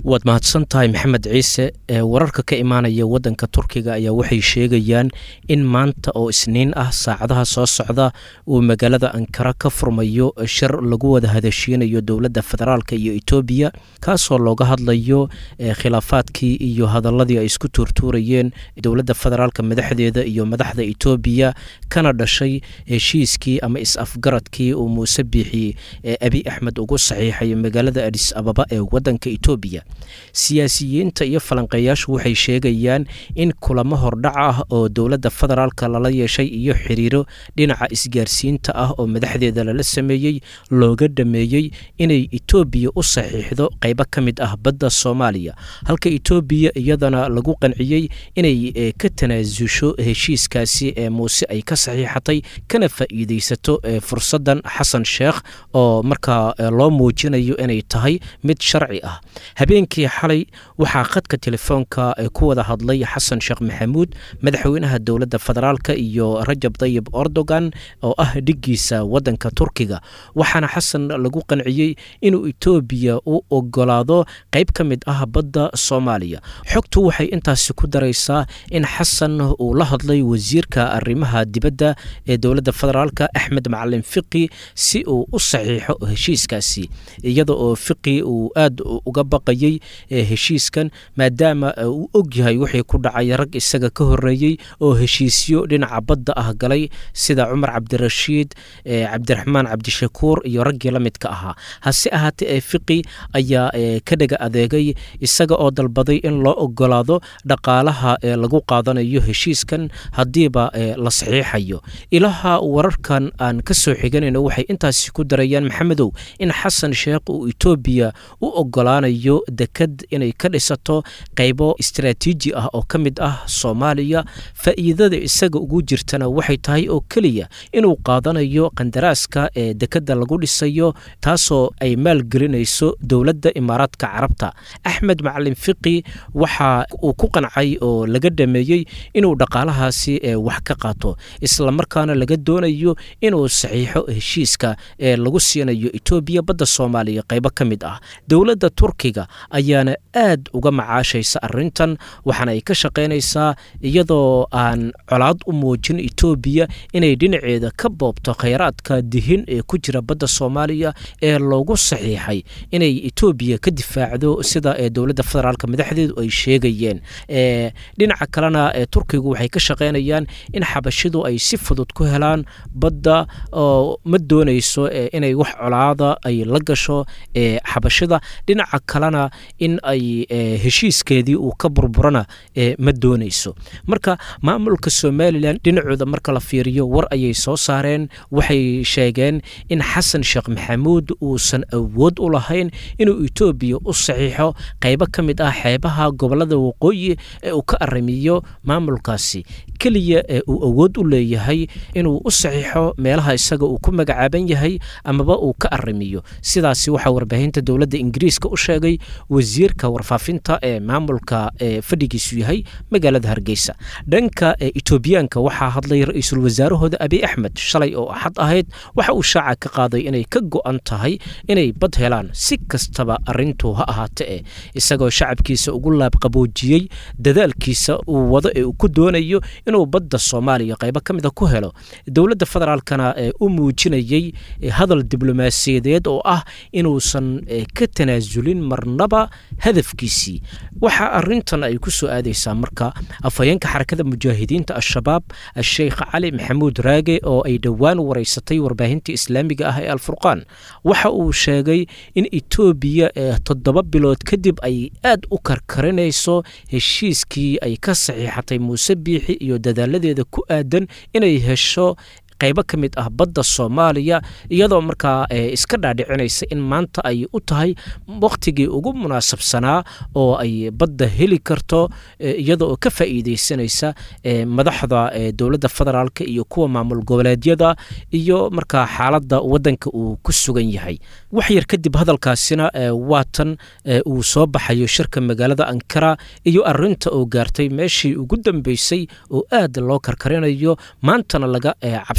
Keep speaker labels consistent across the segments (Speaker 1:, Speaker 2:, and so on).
Speaker 1: waad mahadsan tahay maxamed ciise wararka ka imaanaya wadanka turkiga ayaa waxay sheegayaan in maanta oo isniin ah saacadaha soo socda uu magaalada ankara ka furmayo shir lagu wada hadashiinayo dowladda federaalk iyo etoobiya kaasoo looga hadlayo khilaafaadkii iyo hadaladii ay isku tuurtuurayeen dowladda federaalk madaxdeeda iyo madaxda etoobiya kana dhashay heshiiskii ama is-afgaradkii uu muuse biixi abi axmed ugu saxiixay magaalada adis ababa ee wadanka etoobiya siyaasiyiinta iyo falanqeeyaashu waxay sheegayaan in kulamo hordhac ah oo dowladda federaalka lala yeeshay iyo xiriiro dhinaca isgaarsiinta ah oo madaxdeeda lala sameeyey looga dhameeyey inay etoobiya u saxiixdo qaybo ka mid ah badda soomaaliya halka etoobiya iyadana lagu qanciyey inay ka tanaasusho heshiiskaasi ee muuse ay ka saxiixatay kana faa'iideysato fursaddan xasan sheekh oo markaa loo muujinayo inay tahay mid sharci ah habeenkii xalay waxaa khadka telefoonka ku wada hadlay xasan sheekh maxamuud madaxweynaha dowladda federaalk iyo rajab dayib erdogan oo ah dhiggiisa wadanka turkiga waxaana xasan lagu qanciyey inuu etoobiya u ogolaado qayb ka mid ah badda soomaaliya xogtu waxay intaasi ku daraysaa in xasan uu la hadlay wasiirka arrimaha dibadda ee dowladda federaalk axmed macalin fiqi si uu u saxiixo heshiiskaasi iyada oo fiqi uu aad uga baqayey heshiiskan maadaama uu og yahay wixii ku dhacay rag isaga ka horeeyey oo heshiisyo dhinaca badda ah galay sida cumar cabdirashiid cabdiraxmaan cabdishakuur iyo raggii la midka ahaa hase ahaatee fiqi ayaa ka dhega adeegay isaga oo dalbaday in loo ogolaado dhaqaalaha lagu qaadanayo heshiiskan haddiiba la saxiixayo ilaha wararkan aan ka soo xiganayno waxay intaasi ku darayaan maxamedow in xasan sheekh uu etoobiya u ogolaanayo dekad inay ka dhisato qaybo istaraatiiji ah oo ka mid ah soomaaliya faa'iidada isaga ugu jirtana waxay tahay oo keliya inuu qaadanayo qandaraaska ee dekadda lagu dhisayo taasoo ay maalgelinayso dowladda imaaraadka carabta axmed macalin fiqi waxa uu ku qancay oo laga dhameeyey inuu dhaqaalahaasi wax ka qaato islamarkaana laga doonayo inuu saxiixo heshiiska ee lagu siinayo etoobiya badda soomaaliya qaybo ka mid ah dowladda turkiga ayaana aad uga macaashaysa arintan waxaana ay ka shaqaynaysaa iyadoo aan colaad u muujin etoobiya inay dhinaceeda ka boobto khayraadka dihin ee ku jira badda soomaaliya ee loogu saxiixay inay etoobiya ka difaacdo sida dowladda federaalk madaxdeedu ay sheegayeen dhinaca kalena turkigu waxay ka shaqaynayaan in xabashidu ay si fudud ku helaan badda oo ma doonayso inay wax colaada ay la gasho xabashida dhinaca kalena in ay heshiiskeedii uu ka burburana ma doonayso marka maamulka somalilan dhinacooda marka la fiiriyo war ayay soo saareen waxay sheegeen in xasan sheekh maxamuud uusan awood u lahayn inuu etoobiya u saxiixo qaybo ka mid ah xeebaha gobolada waqooyi ee uu ka arrimiyo maamulkaasi keliya ee uu awood u leeyahay inuu u saxiixo meelaha isaga uu ku magacaaban yahay amaba uu ka arrimiyo sidaasi waxaa warbaahinta dowladda ingiriiska u sheegay wasiirka warfaafinta ee maamulka ee fadhigiisu yahay magaalada hargeysa dhanka etoobiyaanka waxaa hadlay ra-iisul wasaarahooda abiy axmed shalay oo axad ahayd waxa uu shaaca ka qaaday inay ka go-an tahay inay bad helaan si kastaba arintu ha ahaate e isagoo shacabkiisa ugu laabqaboojiyey dadaalkiisa uu wado ee uu ku doonayo inuu badda soomaaliya qaybo ka mida ku helo dowladda federaalkana u muujinayey hadal diblomaasiyadeed oo ah inuusan ka tanaasulin marnaba hadafkiisii waxaa arintan ay ku soo aadaysaa marka afhayeenka xarakada mujaahidiinta al-shabaab sheekh cali maxamuud raage oo ay dhowaan wareysatay warbaahinta islaamiga ah ee alfurqaan waxa uu sheegay in etoobiya toddoba bilood kadib ay aad u karkarinayso heshiiskii ay ka saxiixatay muuse biixi iyo dadaaladeeda ku aadan inay hesho qaybo ka mid ah badda soomaaliya iyadoo markaa iska dhaadhicinaysa in maanta ay u tahay wakhtigii ugu munaasabsanaa oo ay badda heli karto iyada oo ka faa'iideysanaysa madaxda dowladda federaalk iyo kuwa maamul goboleedyada iyo markaa xaaladda waddanka uu ku sugan yahay wax yar kadib hadalkaasina waatan uu soo baxayo shirka magaalada ankara iyo arinta oo gaartay meeshii ugu dambeysay oo aad loo karkarinayo maantana laga cabsi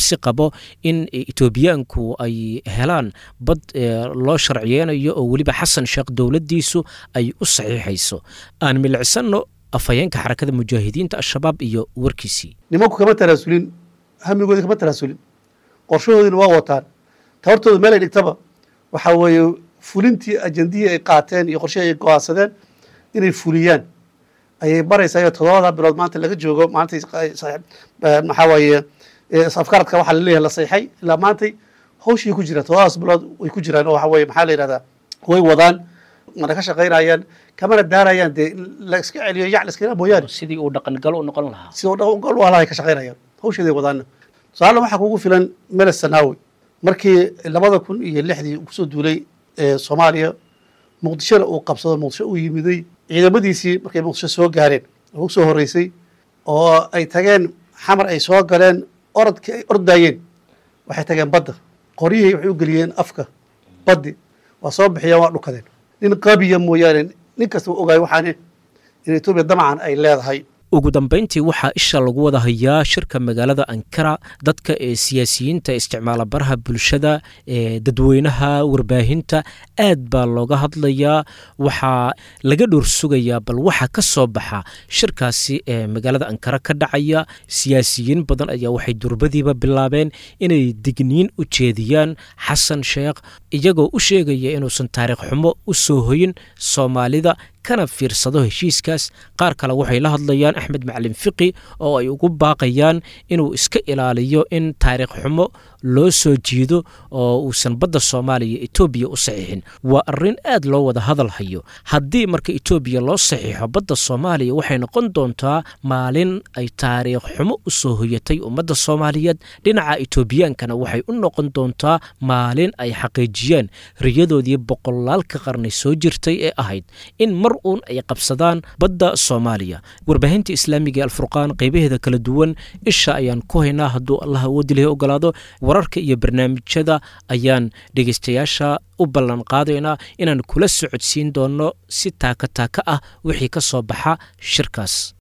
Speaker 1: cabsi qabo in etoobiyaanku ay helaan bad loo sharciyeynayo oo weliba xasan sheekh dowladdiisu ay u saxiixayso aan milicsanno afhayeenka xarakada mujaahidiinta al-shabaab iyo warkiisii
Speaker 2: nimanku kama taraasulin hamigoodi kama taraasulin qorshahoodina waa wataan tabartooda meel ay dhigtaba waxaa weeye fulintii ajandihii ay qaateen iyo qorshihii ay go-aansadeen inay fuliyaan ayay baraysaa iyo toddobada bilood maanta laga joogo maantay maxaa weeye afkaradka waxaa laleeyahay la sayxay ilaa maantay hawshii ku jiraan toddobadaas bilood way ku jiraan oo waxa weye maxaa la yihahdaa way wadaan mana ka shaqaynayaan kamana daarayaan dee la iska celiyo yac la iska mooyaane
Speaker 1: sidii uu dhaqangal u noqon lahaa
Speaker 2: sida u dhaqangal u halahay ka shaqaynayaan hawsheeday wadaana tusaale waxaa kugu filan meles sanaawi markii labada kun iyo lixdii kusoo duulay soomaaliya muqdishona uu qabsado muqdisho uu yimiday ciidamadiisii markay muqdisho soo gaareen ugu soo horreysay oo ay tageen xamar ay soo galeen orodkii ay ordaayeen waxay tageen badda qoryihii waxay u geliyeen afka baddi waa soo bixiyeen waa dhukadeen nin qabiya mooyaane nin kasta u ogaay waxaane in etoobiya damacan ay leedahay
Speaker 1: ugu dambayntii waxaa isha lagu wada hayaa shirka magaalada ankara dadka ee siyaasiyiinta isticmaala baraha bulshada ee dadweynaha warbaahinta aad baa looga hadlayaa waxaa laga dhowr sugayaa bal waxa ka soo baxa shirkaasi ee magaalada ankara ka dhacaya siyaasiyiin badan ayaa waxay durbadiiba bilaabeen inay digniin u jeediyaan xasan sheekh iyagoo u sheegaya inuusan taariikh xumo u soo hoyin soomaalida kana fiirsado heshiiskaas qaar kale waxay la hadlayaan axmed macalin fiqi oo ay ugu baaqayaan inuu iska ilaaliyo in taariikh xumo loo soo jiido oo uusan badda soomaaliya etoobiya u saxiixin waa arrin aad loo wada hadal hayo haddii marka etoobiya loo saxiixo badda soomaaliya waxay noqon doontaa maalin ay taariikh xumo u soo hoyatay ummadda soomaaliyeed dhinaca etoobiyaankana waxay u noqon doontaa maalin ay xaqiijiyeen riyadoodii boqolaalka qarni soo jirtay ee ahayd in mar uun ay qabsadaan badda soomaaliya warbaahinta islaamiga ee alfurqaan qaybaheeda kala duwan isha ayaan ku haynaa hadduu allah awoodilahi ogolaado wararka iyo barnaamijyada ayaan dhegeystayaasha u ballan qaadaynaa inaan kula socodsiin doonno si taaka taaka ah wixii ka soo baxa shirkaas